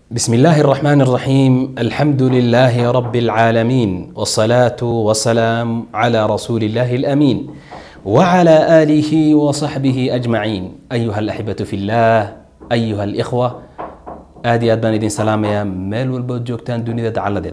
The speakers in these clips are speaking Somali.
بسم الله الرحمن الرحيم الحمد لله رب العالمين والصلاة والسلام على رسول الله الأمين وعلى آله وصحبه أجمعين أيها الأحبة في الله أيها الإخوة آدي أدبان إدين سلام يا ميل والبود جوكتان دوني دعالة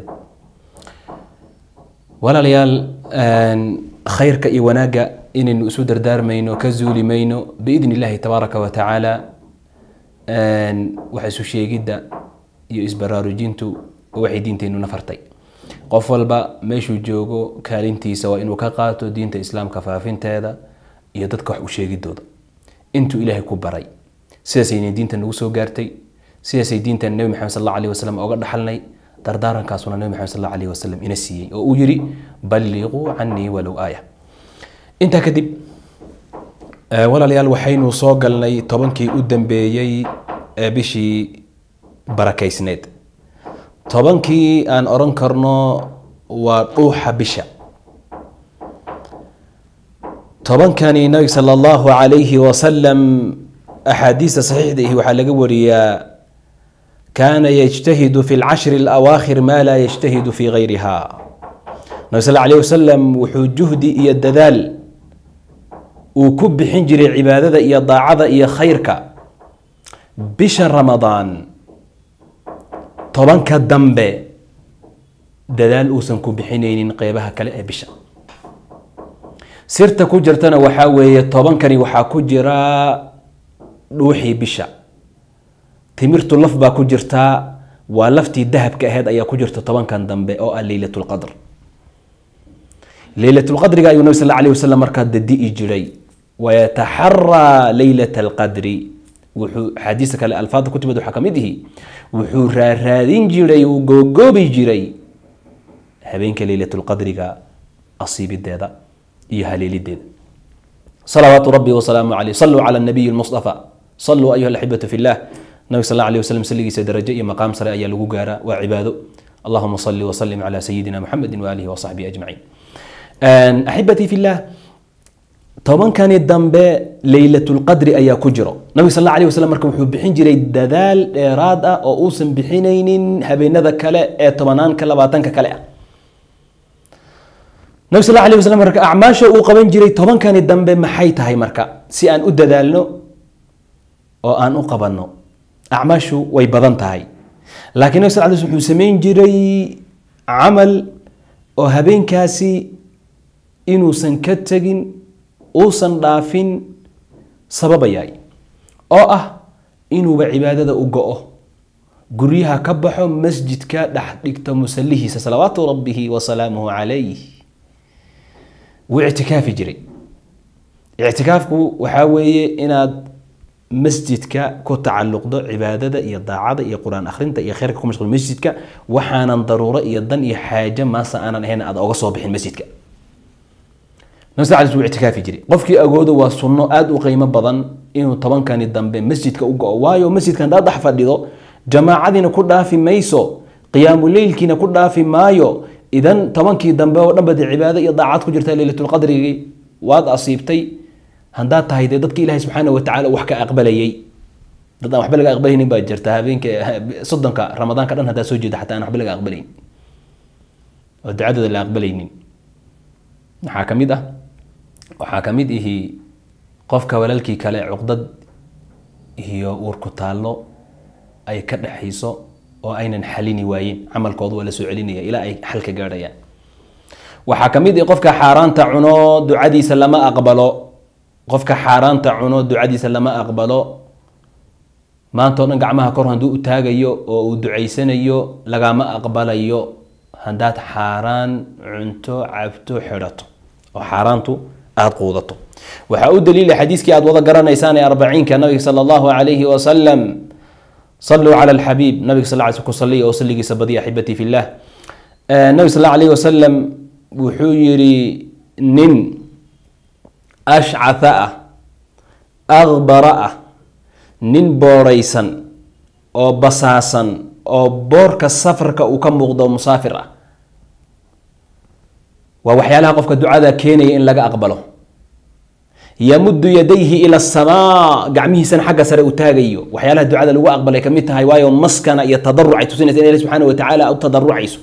ولا ليال خيرك إي وناقة إن نسودر دار مينو كزولي مينو بإذن الله تبارك وتعالى waxay isu sheegidda iyo isbaraarujintu waxay diinteenuna fartay qof walba meeshuu joogo kaalintiisa waa inuu ka qaato diinta islaamka faafinteeda iyo dadka wax u sheegidooda intuu ilaahay ku baray sidaasayna diinta nagu soo gaartay sidaasay diintan nebi maxamed sal alla alih wasalam oga dhaxalnay dardaarankaasuna nebi maxamed sal alla alih wasalam ina siiyey oo uu yidhi balliquu canii walow aaya intaa kadib walaalayaal waxaynu soo galnay tobankii u dambeeyey ee bishii barakaysneed tobankii aan oran karno waa dhuuxa bisha tobankani nabiga sala allahu calayhi wasalam axaadiista saxiixda ihi waxaa laga wariyaa kaana yajtahidu fi lcashri alawaakhir maa laa yajtahidu fi gayriha nabi sal alayh wasalam wuxuu juhdi iyo dadaal uu ku bixin jiray cibaadada iyo daacada iyo khayrka bisha ramadaan tobanka dambe dadaal uusan ku bixinaynin qeybaha kale ee bisha sirta ku jirtana waxaa weeye tobankani waxaa ku jira dhuuxii bisha timirtu laf baa ku jirtaa waa laftii dahabka aheyd ayaa ku jirta tobankan dambe oo ah leylatulqadr leylatulqadriga ayuu nabi sal alay wasalam markaa dadi'i jiray wayataxaraa leylat alqadri wuxuu axaadiista kale alfaada ku timid waxaa ka mid ihi wuxuu raaraadin jiray uu googoobi jiray habeenka leylatulqadriga asiibideeda iyo haleelideeda salawaatu rabbi wasalaamu caleyh saluu cala nabiyi lmustafa saluu ayuha alaxibatu fi llah nabig sal alla alih wasalam salligiisa darajo iyo maqaam sare ayaa lagu gaaraa waa cibaado allahuma salli wasalim cala sayidina muxamedi waalihi wasaxbihi ajmaciin axibatii fi llah tobankani dambe leylatulqadri ayaa ku jiro nabig sal alla alih wasalam marka wuxuu bixin jiray dadaal dheeraad ah oo uusan bixinaynin habeenada kale ee tobanaanka labaatanka kale ah nabig sal alih wasalam marka acmaasha uu qaban jiray tobankani dambe maxay tahay marka si aan u dadaalno oo aan u qabanno acmaashu way badan tahay laakiin nabig sal l wuxuu samayn jiray camal oo habeenkaasi inuusan ka tegin uusan dhaafin sababayay oo ah inuuba cibaadada u go-o guryaha ka baxo masjidka dhex dhigto musalihiisa salawaatu rabbihi wa salaamuhu calayh wuu ictikaafi jiray ictikaafku waxaa weeye inaad masjidka ku tacaluqdo cibaadada iyo daacada iyo qur-aan akhrinta iyo kheyrka ku mashquul masjidka waxaanan daruuro iyo dan iyo xaajo maasa aanan ahayn aad oga soo bixin masjidka nabig wuu ictikaafi jiray qofkii agoodo waa sunno aada u qiimo badan inuu tobankani dambe masjidka u go-o waayo masjidka haddaad dhex fadhido jamaacadiina ku dhaafi mayso qiyaamu leylkiina ku dhaafi maayo idan tobankii dambe oo dhanba dee cibaado iyo daacad ku jirta leylatulqadrigii waad asiibtay haddaad tahay dee dadki ilaahay subxaana watacaala wax ka aqbalayay dad aan waxba laga aqbalaynin baa jirta habeenka soddonka ramadaanka dhan haddaad soo jeeda xataa aan waxba laga aqbalayn oo ducadooda la aqbalaynin maxaa ka mid ah waxaa ka mid ihi qofka walaalkii kale cuqdad iyo uurku taallo ay ka dhexayso oo aynan xalini waayen camalkooda waa la soo celinaya ilaa ay xalka gaadhayaan waxaa ka mid ihi qofka xaaraanta cuno ducadiisa lama aqbalo qofka xaaraanta cuno ducadiisa lama aqbalo maanta o dhan gacmaha kor hadduu u taagayo oo uu ducaysanayo lagama aqbalayo haddaad xaaraan cunto cabto xidhato oo xaaraantu aada quudato waxaa u daliila xadiiskii aad wada garanaysaan ee arbaciinka nabiga sala allahu calayhi wasalam saluu cala alxabiib nabiga sal l ku saliya oo salligiisa badiya axibatii fi llah nabig sal alayhi wasalam wuxuu yidhi nin ashcatha ah akbara ah nin boorhaysan oo basaasan oo boorka safarka uu ka muuqdo musaafir ah waa waxyaalaha qofka ducada keenaya in laga aqbalo yamudu yadayhi ila asamaa gacmihiisana xagga sare u taagayo waxyaalaha ducada lagu aqbalay kamid tahay waayo maskana iyo tadaruc ay tusinaysa in ilahi subxaana wa tacaala u tadarucayso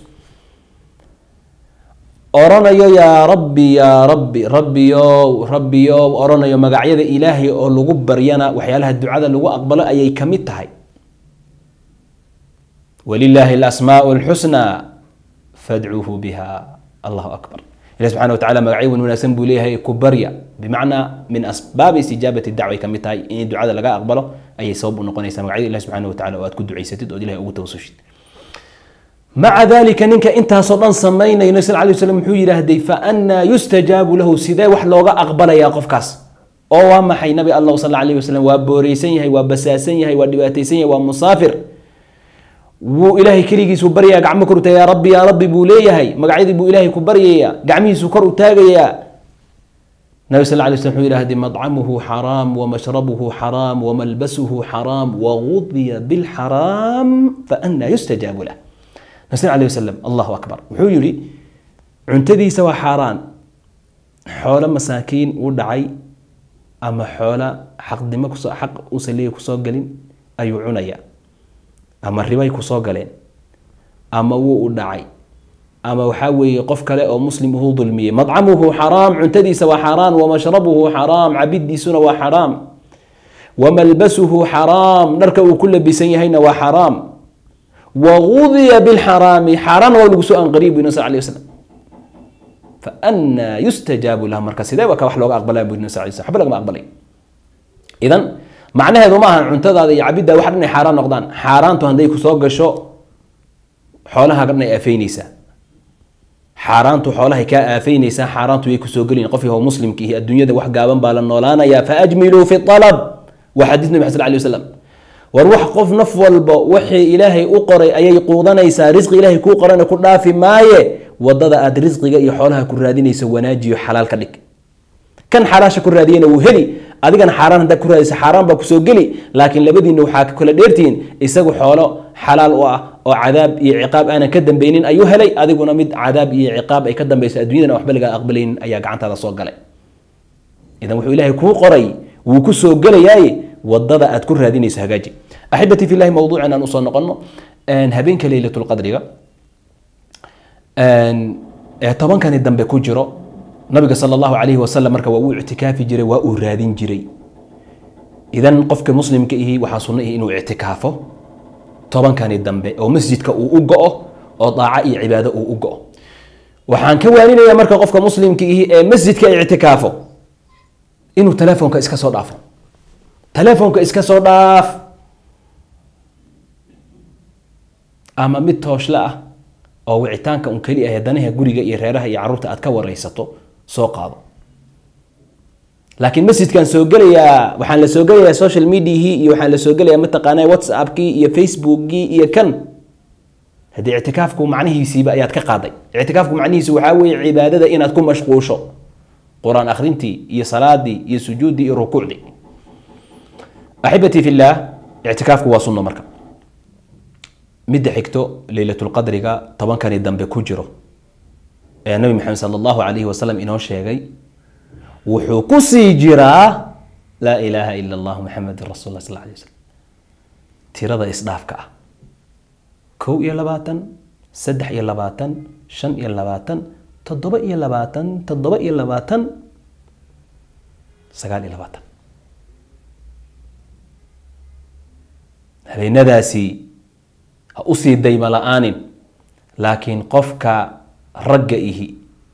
oranayo yaa rabbi yaa rabbi rabbiyow rabbiyow oranayo magacyada ilaahay oo lagu baryana waxyaalaha ducada lagu aqbalo ayay kamid tahay walilaahi alasmaau alxusnaa fadcuuhu biha allahu akbar ilahi subxana wa tacala magacyo wan wanaagsan buu leeyahay ku barya bimacnaa min asbaabi istijaabati dacway kamid tahay in ducada laga aqbalo ayay sabab u noqonaysaa magacyada ilahi subxana wa tacala oo aad ku ducaysatid ood ilahay ugu tawasushid maca dalika ninka intaasoo dhan samaynaya nabi sal lay slam wuxuu yidhaahday faannaa yustajaabu lahu sidee wax looga aqbalayaa qofkaas oo waa maxay nabi allah sal alayh wasalam waa booreysan yahay waa basaasan yahay waa dhibaataysan yahay waa musaafir wuu ilaahay keligiisu baryayaa gacmo kor u taagaya yaa rabbi yaa rabbi buu leeyahay magacyadii buu ilaahay ku baryayaa gacmihiisu kor u taagayaa nabi sal lay slam wuxuu yidhahday madcamuhu xaraam wamashrabuhu xaraam wamalbasuhu xaraam wagudiya bilxaraam faannaa yustajaabu lah nabi sal alay wasalam allahu akbar wuxuu yihi cuntadiisa waa xaaraan xoolo masaakiin u dhacay ama xoola xaqdimo kusoo xaq uusan leeyahy kusoo gelin ayuu cunaya ama ribay kusoo galeen ama wuu u dhacay ama waxaa weeye qof kale oo muslim uhuu dulmiyey madcamuhu xaraam cuntadiisa waa xaaraan wamashrabuhu xaraam cabidiisuna waa xaraam wamalbasuhu xaraam dharka uu ku labisan yahayna waa xaraam wagudiya bilxaraami xaaraan waa lagu soo anqariy bu nabi sal lay waslam faannaa yustajaabu lah marka sidee ba ka wax looga aqbalaya bu nabi sal lay slam waxba lagama aqbalay idan macnaheedu ma ahan cuntadaada iyo cabiddaa wax dhan ay xaaraan noqdaan xaaraantu hadday kusoo gasho xoolaha dhan ay aafeyneysaa xaaraantu xoolahay kaa aafeyneysaa xaaraantu way kusoo gelin qof yahow muslimka ihi adduunyada wax gaaban baa la noolaanayaa faajmiluu fi alab waa xadiis nabi sal lay wasalam war wax qof naf walba wixii ilaahay u qoray ayay quudanaysaa risqi ilaahay kuu qorana ku dhaafi maaye wadada aad risqiga iyo xoolaha ku raadinayso wanaajiyo xalaal ka dhig kan xalaasha ku raadiyana wuu heli adigana xaaraan haddaad ku raadisa xaaraan baa kusoo geli laakiin labadiinna waxaa kala dheertihiin isagu xoolo xalaal u ah oo cadaab iyo ciqaab aanan ka dambeynin ayuu helay adiguna mid cadaab iyo ciqaab ay ka dambeyso adduunyadana waxba lagaa aqbalaynin ayaa gacantaada soo galay idan wuxuu ilaahay kuu qoray wuu ku soo gelayaaye wadada aad ku raadinayso hagaaji axibatii fi llahi mawduucan aan usoo noqono habeenka leylatulqadriga ee tobankani dambe ku jiro nabiga sal allahu calayhi wasalam marka waa uu ictikaafi jiray waa uu raadin jiray idan qofka muslimka ihi waxaa sunno ihi inuu ictikaafo tobankani dambe oo masjidka uu u go-o oo daaco iyo cibaado uu u go-o waxaan ka waaninaya marka qofka muslimka ihi ee masjidka ictikaafo inuu telefoonka iska soo dhaafo telefoonka iska soo dhaaf ama mid tooshle ah oo wicitaanka un keli ah danaha guriga iyo reeraha iyo caruurta aad ka wareysato soo qaado laakiin masjidkan soo gelayaa waxaan la soo gelayaa social mediahii iyo waxaan la soo gelayaa mataqaana whatsappkii iyo facebookii iyo kan haddii ictikaafku macnihiisiiba ayaad ka qaaday ictikaafku macnihiisu waxaa weeye cibaadada inaad ku mashquusho qur-aan akhrintii iyo salaadii iyo sujuuddii iyo rukuucdii axibatii fi llaah ictikaafku waa sunno marka midda xigto leylatulqadriga tobankani dambe ku jiro ee nabi maxamed sal allahu calayhi wasalam inoo sheegay wuxuu ku sii jiraa laa ilaaha ila allah muxamedin rasul lah sal alay wasalam tirada isdhaafka ah kow iyo labaatan saddex iyo labaatan shan iyo labaatan toddoba iyo labaatan toddoba iyo labaatan sagaal iyo labaatan habeenadaasi ha usii dayma la-aanin laakiin qofka ragga ihi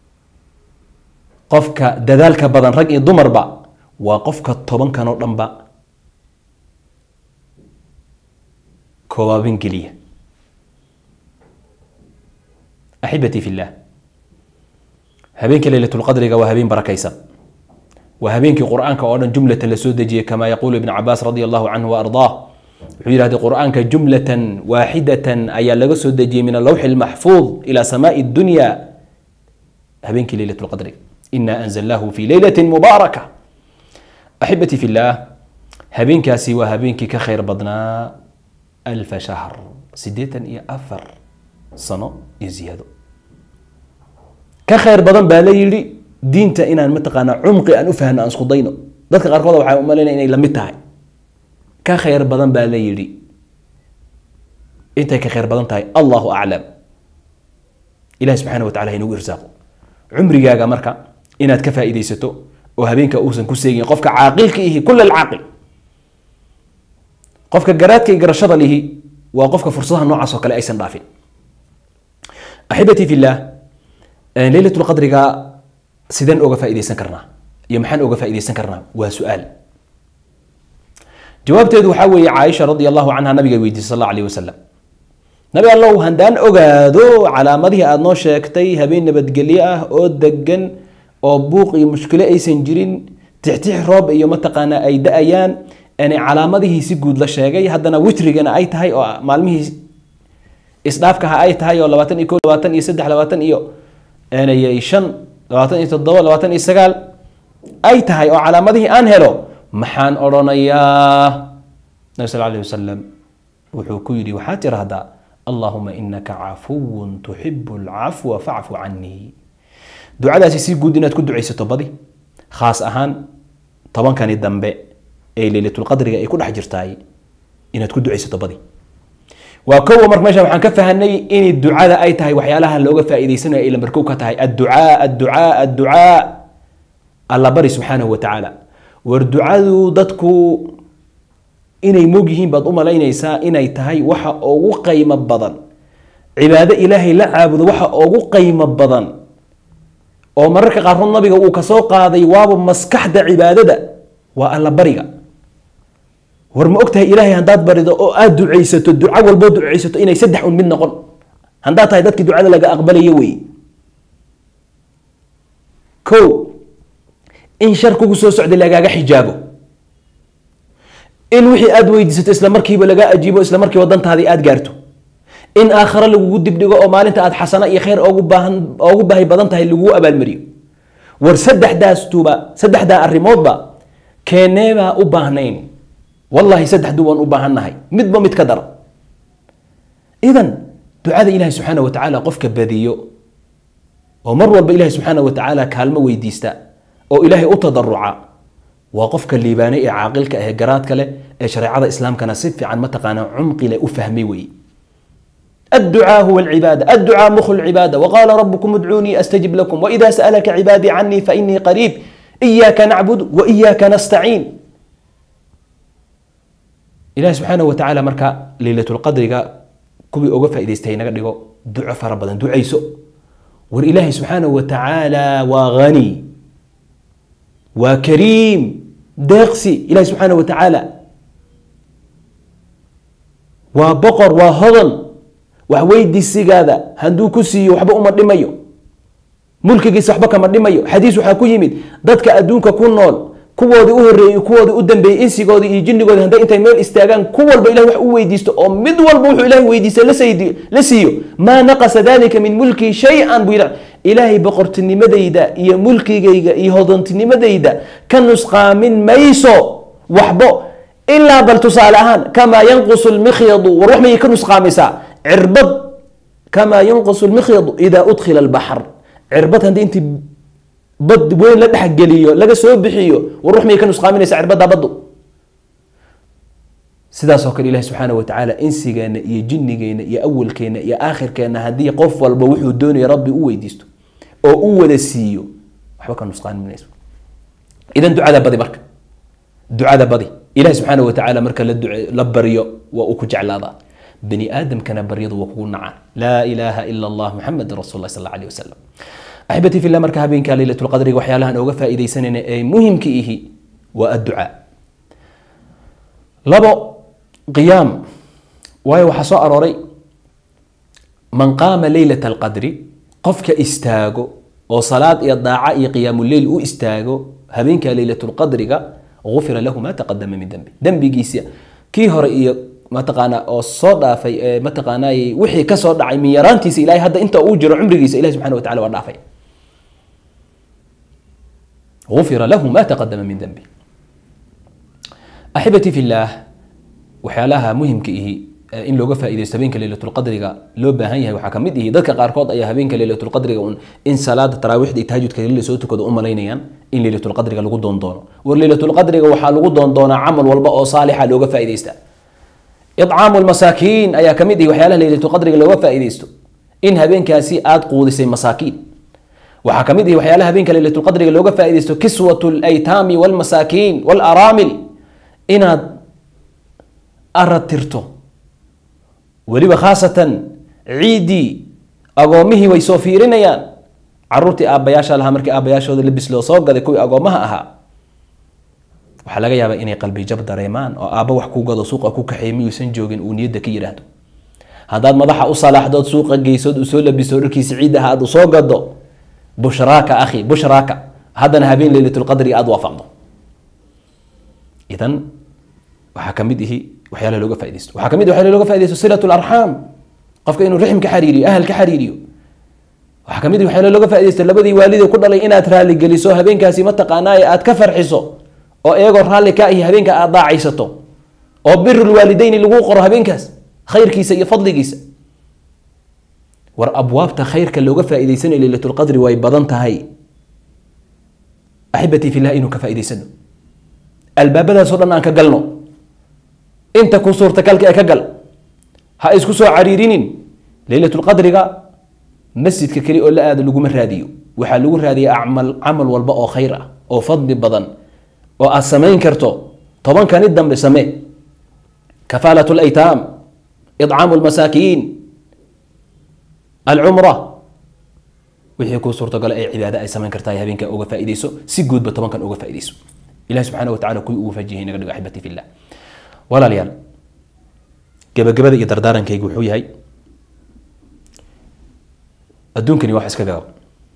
qofka dadaalka badan rag iyo dumarba waa qofka tobankan oo dhanba koobaabin geliya axibatii fi llah habeenka leylatulqadriga waa habeen barakaysan waa habeenkii qur-aanka oo dhan jumlata la soo dejiyey kama yaquulu ibn cabaas radi allahu canhu waardaah wuxuu yidhahday qur-aanka jumlatan waaxidatan ayaa laga soo dejiyey min alawxi almaxfuud ila samaai dunya habeenkii leylat lqadri ina anzalnahu fi leylati mubaaraka axibatii fi llah habeenkaasi waa habeenkii ka khayr badnaa alfa shahr sideetan iyo afar sano iyo ziyaado ka khayr badan baa la yidhi diinta inaan mataqaanaa cumqi aan u fahno aan isku dayno dadka qaarkood waxay u malaynaya inay lamid tahay ka khayr badan baa la yidhi intay ka khayr badan tahay allahu aclam ilahi subxaana wa tacala ha inagu irsaaqo cumrigaaga marka inaad ka faa'iidaysato oo habeenka uusan ku seegin qofka caaqilka ihi kula alcaaqil qofka garaadka iyo garashada lihi waa qofka fursadaha noocaas oo kale aysan dhaafin axibatii fillah leylat lqadriga sideen oga faa'iidaysan karnaa iyo maxaan oga faa'iidaysan karnaa waa su-aal jawaabteedu waxaa weeye caaisha radi allahu canha nabiga weydiisay sal alla alayh wasalam nabi allow haddaan ogaado calaamadihii aada noo sheegtay habeen nabadgelyo ah oo degan oo buuq iyo mushkilo aysan jirin tixtix roob iyo mataqaanaa ay da-ayaan calaamadihii si guud la sheegay haddana witrigana ay tahay oo maalmihii isdhaafkaha ay tahay oo labaatan iyo ko labaatan iyo saddex labaatan iyo shan labaatan iyo toddoba labaatan iyo sagaal ay tahay oo calaamadihii aan helo maxaan odhanayaa nabi sal alayh wasalam wuxuu ku yidhi waxaad tirahdaa allahuma inaka cafuwun tuxibu lcafwa facfu canii ducadaasi si guud inaad ku ducaysato badi khaas ahaan tobankani dambe ee leylatulqadriga ay ku dhex jirtaay inaad ku ducaysato badi waa kowa marka meesha waxaan ka fahanay inay ducada ay tahay waxyaalaha looga faa'iidaysanayo ay lambarkow ka tahay adducaa adducaa adducaa alla bari subxaanahu wa tacaala war ducadu dadku inay moog yihiin baad u malaynaysaa inay tahay waxa ugu qaymo badan cibaado ilaahay la caabudo waxa ugu qaymo badan oo mararka qaarkood nabiga uu kasoo qaaday waaba maskaxda cibaadada waa alla bariga war ma ogtahay ilaahay haddaad barido oo aada ducaysato duco walboo ducaysato inay saddex un mid noqon haddaad tahay dadkii ducada laga aqbalayo wey ko in shar kugu soo socday lagaaga xijaabo in wixii aada weydiisato isla markiiba lagaa ajiibo isla markiiba dantaadii aada gaarto in aakhare lagugu dibdhigo oo maalinta aad xasano iyo khayr ogu baahan oogu baahi badan tahay lagugu abaalmariyo war saddexdaastuba saddexdaa arrimoodba keeneebaa u baahnayn wallahi saddexdu waan u baahannahay midba mid ka dara idan ducada ilahi subxaana wa tacaala qofka badiyo oo mar walba ilahi subxaana wa tacaala kaalmo weydiista oo ilaahay u tadaruca waa qofka liibaanay ee caaqilka ah ee garaadka leh ee shareecada islaamkana si fiican mataqaanaa cumqi leh u fahmay weeye الدعاء هو العبادة الدعاء مخ العبادة وقال ربكم ادعوني أستجب لكم وإذا سألك عبادي عني فإني قريب إياك نعبد وإياك نستعين إله سبحانه وتعالى مركا ليلة القدر كوبي أوقف إذا استهينا قد دعاء فربدا دعاء سوء والإله سبحانه وتعالى وغني وكريم داقسي إله سبحانه وتعالى وبقر وهضن waxweydiisigaada hadduu ku siiyo waxba uma dhimayo mulkigiisa waxba kama dhimayo xadiis waxaa ku yimid dadka adduunka ku nool kuwoodii u horreeyey kuwoodii u dambeeyey insigoodii iyo jinnigoodii hadday intay meel istaagaan ku walba ilahi wax u weydiisto oo mid walba wuxuu ilahi weydiista la siiyo maa naqasa dalika min mulkii shay-an buu yidha ilaahay boqortinimadayda iyo mulkigayga iyo hodantinimadayda ka nusqaamin mayso waxbo ilaa bal tusaale ahaan kamaa yanqusu lmikhyadu war wax mayay ka nusqaamaysaa cirbad kamaa yanqusu lmikhyadu idaa udkhila albaxr cirbad haddii intii bad weyn la dhexgeliyo laga soo bixiyo war wax mayay ka nusqaaminaysa cirbadda baddu sidaasoo kale ilahi subxaana wa tacaala insigeena iyo jinnigeena iyo awalkeena iyo aakhirkeena haddii qof walba wuxuu doonaya rabbi u weydiisto oo u wada siiyo waxba ka nusqaaminayso idan ducada badi marka ducada badi ilahi subxaana wa tacaala marka la duce la baryo waa uu ku jeclaadaa bani aadamkana baryadu waa kugu nacaa laa ilaaha ila allah muxamedin rasul lah sal alla alih wasalam axibatii fillah marka habeenka leylat lqadriga waxyaalahan ooga faa'iidaysanayna ee muhimka ihi waa adducaa labo qiyaam waayo waxaa soo arooray man qaama leylat alqadri qofka istaago oo salaad iyo daaca iyo qiyaamuleyl u istaago habeenka leylat lqadriga gufira lahu ma taqadama min dembi dembigiisa kii hore iyo mataqaanaa oo soo dhaafay ee mataqaanaa wixii ka soo dhacay min yaraantiisa ilahay hadda inta uu jiro cumrigiisa ilahi subxana wa tacala waa dhaafay gufira lahu ma taqadama min dembi axibatii fi llaah waxyaalaha muhimka ihi in looga faaideysto habeenka leylatulqadriga loo baahan yahay waxaa kamid ihi dadka qaarkood ayaa habeenka leylatulqadriga un in salaada taraawiixda iyo tahajudka la soo tukado u malaynayaan in leylatulqadriga lagu doondoono war leylatulqadriga waxaa lagu doondoonaa camal walba oo saalixa looga faaideysta icaamu lmasaakiin ayaa kamid ihi waxyaalaha leylatulqadriga looga faaideysto in habeenkaasi aada quudisay masaakiin waxaa kamid ihi waxyaalaha habeenka leylatulqadriga looga faaideysto kiswat laytaami walmasaakiin walaraamil inaad arad tirto weliba khaasatan ciiddii agoomihii way soo fiirinayaan caruurtii aabbayaasha lahaa markii aabbayaashooda labis loo soo gaday kuwii agoomaha ahaa waxaa laga yaabaa inay qalbi jab dareemaan oo aabba wax ku gado suuqa ku kaxeey miyuusan joogin uu niyadda ka yidhaahdo haddaad madaxa u salaaxdood suuqa geysood u soo labiso dharkiisa ciiddaha aad usoo gado bushraaka akhi bushraaka haddana habeen leylatulqadri aada waafaqdo idan waxaa kamid ihi waxyaalaha looga faideysto waxaa kamid waxyaalaha looga faideysto silat larxaam qofka inuu rixm ka xariiriyo ahal ka xariiriyo waxaa kamid waxyaalaha looga faideysto labadii waalidee ku dhalay inaad raalli geliso habeenkaasi mataqaanaaye aad ka farxiso oo iyagoo raalli ka ahi habeenka aad daacaysato oo birulwaalideyni lagu qoro habeenkaas khayrkiisa iyo fadligiisa war abwaabta khayrka looga faa'iideysanayo leylatulqadri way badan tahay axibatii fillah inuu ka faa'iideysano albaabadaasoo dhan aan ka galno inta ku suurtagalka ee ka gal ha isku soo cariirinin leylatulqadriga masjidka keli oo la aado laguma raadiyo waxaa lagu raadiya amal camal walba oo khayr ah oo fadli badan oo aad samayn karto tobankani dambe samee kafaalat laytaam idcaamu lmasaakiin alcumra wixii kuu suurtagalo ee cibaado ay samayn kartaa habeenka uga faaideyso si guudba tobankan uga faaideyso ilahi subxana watacala kuwii ugu fajihay naga dhigo axibati fillah walaalayaal gabagabada iyo dardaarankaygu wuxuu yahay adduunkani wax iska gaaban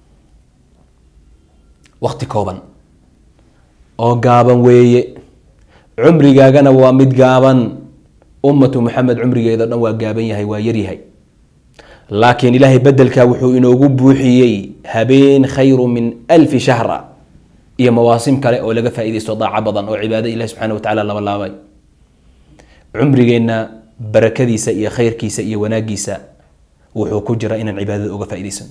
wakti kooban oo gaaban weeye cumrigaagana waa mid gaaban ummatu maxamed cumrigeeda dhan waa gaaban yahay waa yaryahay laakiin ilaahay bedelkaa wuxuu inoogu buuxiyey habeen khayru min alfi shahra iyo mawaasim kale oo laga faaideysto daaco badan oo cibaado ilahi subxana watacala laba laabay cumrigeenna barakadiisa iyo khayrkiisa iyo wanaagiisa wuxuu ku jira inaan cibaadada uga faa'idaysano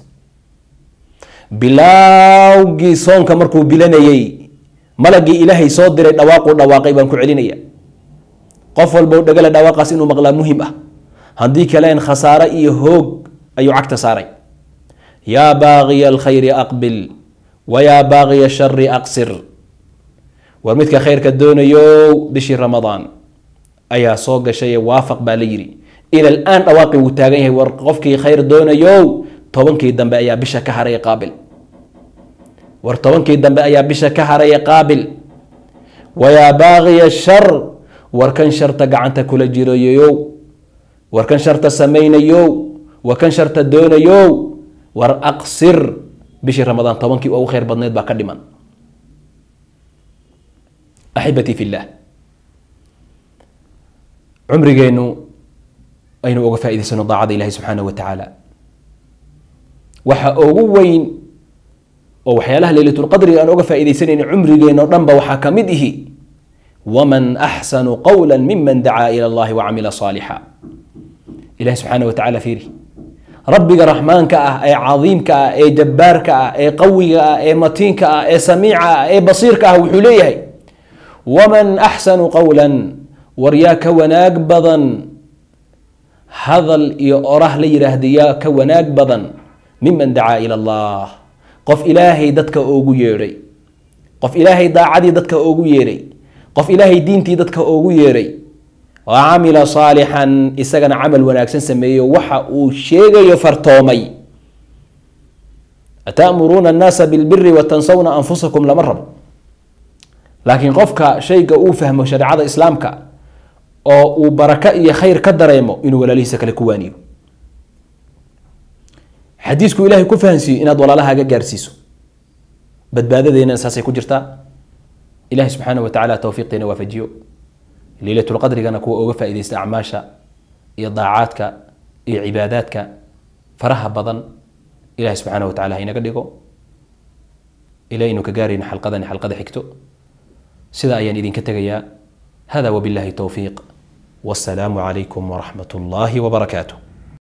bilaawgii soonka markuu bilanayey malagii ilaahay soo diray dhawaaquu dhawaaqay baan ku celinaya qof walba dhagala dhawaaqaas inuu maqlaa muhim ah haddii kaleen khasaare iyo hoog ayuu cagta saaray yaa baaqiya alkhayri aqbil wayaa baaqiya shari aqsir war midka khayrka doonayo bishii ramadaan ayaa soo gashay waafaq baa la yidhi ila laan dhawaaqi wuu taagan yahay war qofkii khayr doonayo tobankii dambe ayaa bisha ka haraya qaabil war tobankii dambe ayaa bisha ka haraya qaabil wayaa baaqiya shar war kan sharta gacanta kula jirayow war kan sharta samaynayo war kan sharta doonayo war aqsir bishii ramadaan tobankii ugu khayr badneed baa ka dhiman axibatii fillah cumrigeenu aynu uga faa'idaysano daacada ilahi subxaanaه wa tacaala waxa ugu weyn oo waxyaalaha leylatulqadriga aan uga faa'iidaysanayna cumrigeeno dhan ba waxaa ka mid ihi waman axsanu qowla miman dacaa ila اllahi wacamila صaalixa ilahi subxaana wa tacala fiiri rabbiga raxmaanka ah ee cadiimka ah ee jabbaarka ah ee qawiga ah ee matiinka ah ee samiica ah ee basiirka ah wuxuu leeyahay waman axsanu qowla war yaa ka wanaag badan hadal iyo orah la yidhaahda yaa ka wanaag badan miman dacaa ila allah qof ilaahay dadka oogu yeedhay qof ilaahay daacadii dadka oogu yeedhay qof ilaahay diintii dadka oogu yeedhay wa camila saalixan isagana camal wanaagsan sameeyo waxa uu sheegayo fartoomay ata'muruuna annaasa bilbiri watansawna anfusakum lama rabo laakiin qofka shayga uu fahmo shareecada islaamka oo uu baraka iyo khayr ka dareemo inuu walaalihiisa kale ku waaniyo xadiisku ilahay ku fahansiiyo inaad walaalahaaga gaarsiiso badbaadadeena saasay ku jirtaa ilahi subxaana wa tacala towfiiqteena waafajiyo leylatulqadrigana kuwa uga faaideysta acmaasha iyo daacaadka iyo cibaadaadka faraha badan ilahi subxaana wa tacala hainaga dhigo ila aynu ka gaarayno xalqadani xalqada xigto sida ayaan idinka tegayaa hada wabillahi towfiiq wasalaamu calaykum waraxmat ullaahi wabarakaatuh